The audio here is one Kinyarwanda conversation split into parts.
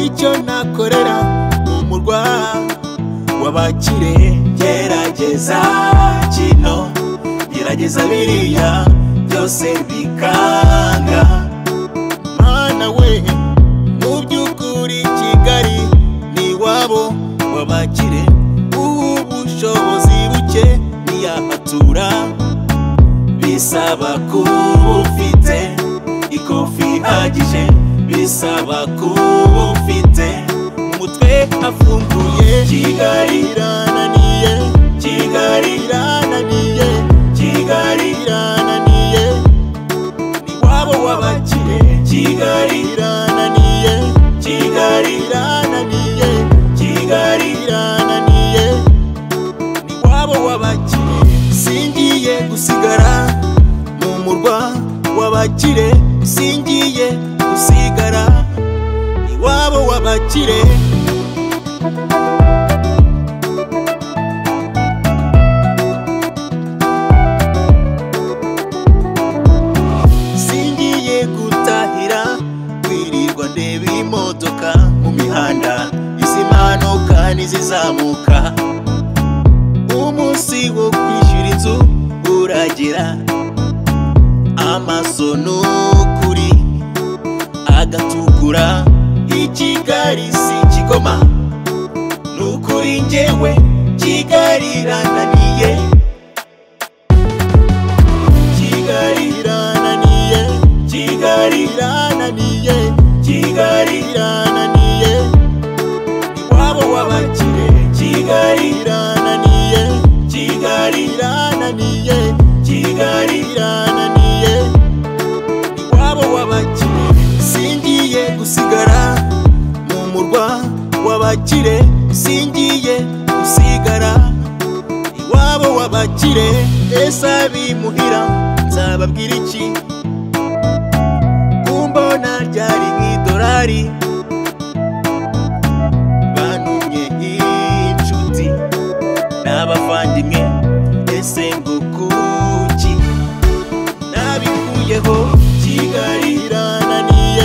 icyo nakorera ni umurwa w'abakire gerageza kino gerageza biriya byose bikanga mana we mu by'ukuri kigali ni iwabo w'abakire ubushobozi buke ntiyahatura bisaba kuba ufite ikofi ihagije bisaba kuba ufite umutwe afunguye kigali irananiye kigali irananiye kigali irananiye ni wabo w'abakire kigali irananiye kigali irananiye kigali irananiye ni wabo w'abakire singiye gusigara mu murwa w'abakire singiye gusigara iwabo w'abakire singiye gutahira kwirirwa ndeba imodoka mu mihanda izimanuka n'izizamuka umunsi wo kwishyura inzu uragera amaso n'ukuri agatukura i kigali si kigoma n'ukuri njyewe kigali irananiye kigali irananiye kigali irananiye kigali irananiye iwabo w'abakire kigali irananiye kigali irananiye kigali irananiye iwabo w'abakire singiye gusigara mu murwa w'abakire singiye gusigara iwabo w'abakire ese abimuhira nzababwira iki kumbona ryari nk'idolari bantumye inshuti n'abavandimwe ese ngo kuki nabikuyeho kigali irananiye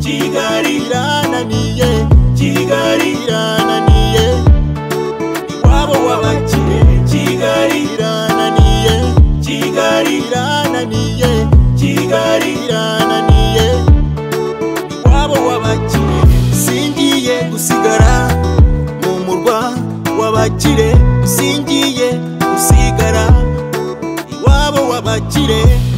kigali irananiye kigali irananiye iwabo w'abakire kigali irananiye kigali irananiye kigali irananiye iwabo w'abakire singiye gusigara mu murwa w'abakire singiye gusigara iwabo w'abakire